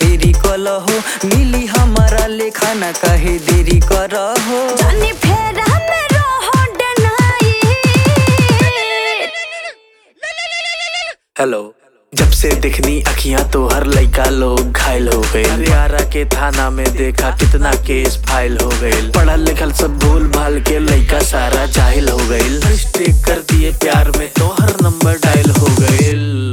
फेरी कलहो मिली हमारा लेखा ना कहे देरी करहो जानी फेरा में रहो डनाई हेलो जब से दिखनी अखियां तो हर लड़का लोग घायल हो गए हरियाणा के थाना में देखा कितना केस फाइल हो गए पढ़ल लिखल सब भूल भाल के लड़का सारा जाहिल हो गए मिस्टेक कर दिए प्यार में तो हर नंबर डायल हो गए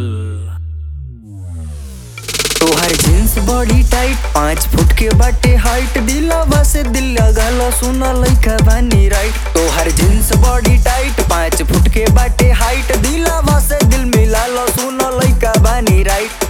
तोहर जींस बॉडी टाइट पाँच फुट के बाटे हाइट दिलावा से दिल लगालो सुना लइका बानी राइट तोहर जींस बॉडी टाइट पाँच फुट के बाटे हाइट दिलावा से दिल मिला लो सुना लइका बानी राइट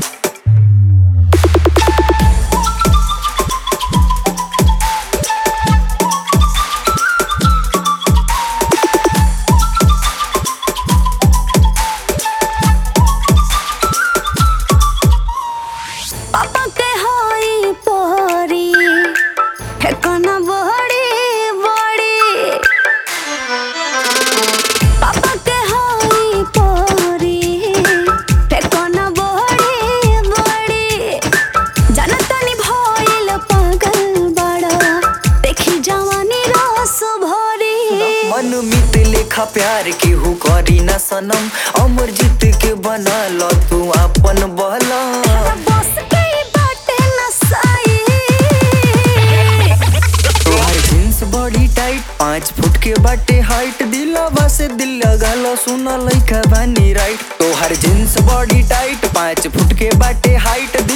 पापा के होई पोरी ठेकाना बड़ी बड़ी पापा के होई पोरी ठेकाना बड़ी बड़ी जनतनी भइल पागल बड़ा देखी जवानी रस भरी मन मित लेखा प्यार के हु करी न सनम अमर जीत के बना लो तू अपन बहला बस के बाटे नसाई तोहर जींस बॉडी टाइट पाँच फुट के बाटे हाइट दिलावा से दिल लगा लो सुना लइका बानी राइट तोहर जींस बॉडी टाइट पाँच फुट के बाटे हाइट